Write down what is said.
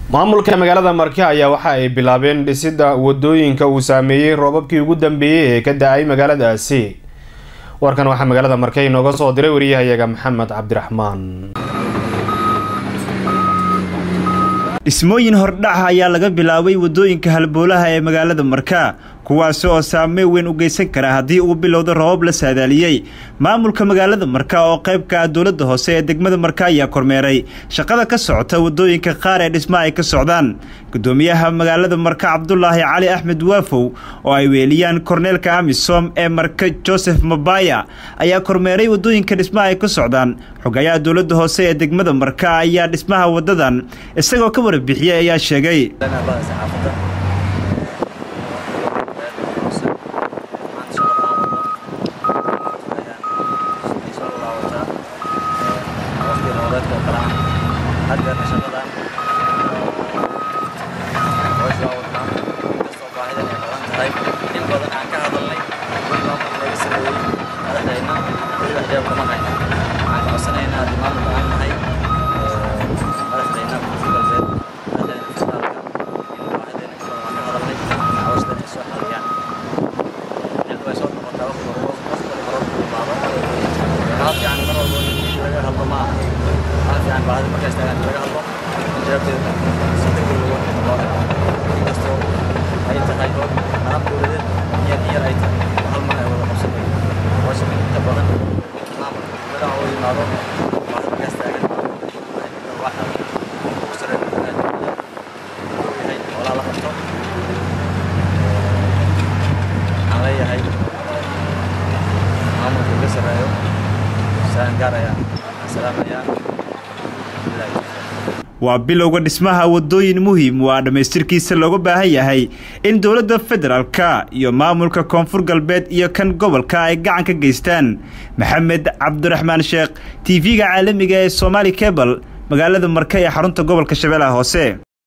maamulka magaalada marke ayaa waxa ay bilaabeen dhisidda wadooyinka uu saameeyey roobabkii ugu dambeeyey ee ka da-ay magaaladaasi warkan waxaa magaalada marke inooga soo diray wariyahayaga maxamed cabdiraxmaan dhismooyin hordhaca ayaa laga bilaabay wadooyinka halboolaha ee magaalada marka kuwaasi oo saameyn weyn u geysan kara haddii uu bilowdo roobab la saadaaliyey maamulka magaalada marka oo qaybka ah dowladda hoose ee degmada marka ayaa kormeeray shaqada ka socota wadooyinka qaar ee dhismaha ay ka socdaan gudoomiyaha magaalada marka cabdulaahi cali axmed waafow oo ay weeliyaan korneelka amisom ee marka joseph mabaya ayaa kormeeray wadooyinka dhismaha ay ka socdaan xogayaha dowladda hoose ee degmada marka ayaa dhismaha wadadan isagoo ka warbixiyey ayaa sheegay waa bilowga dhismaha wadooyin muhiim waa dhammaystirkiisa looga baahan yahay in dowladda federaalka iyo maamulka koonfur galbeed iyo kan gobolka ay gacan ka geystaan maxamed cabdiraxmaan sheekh t v-ga caalamiga ee somaali cebal magaalada marka ee xarunta gobolka shabeellaha hoose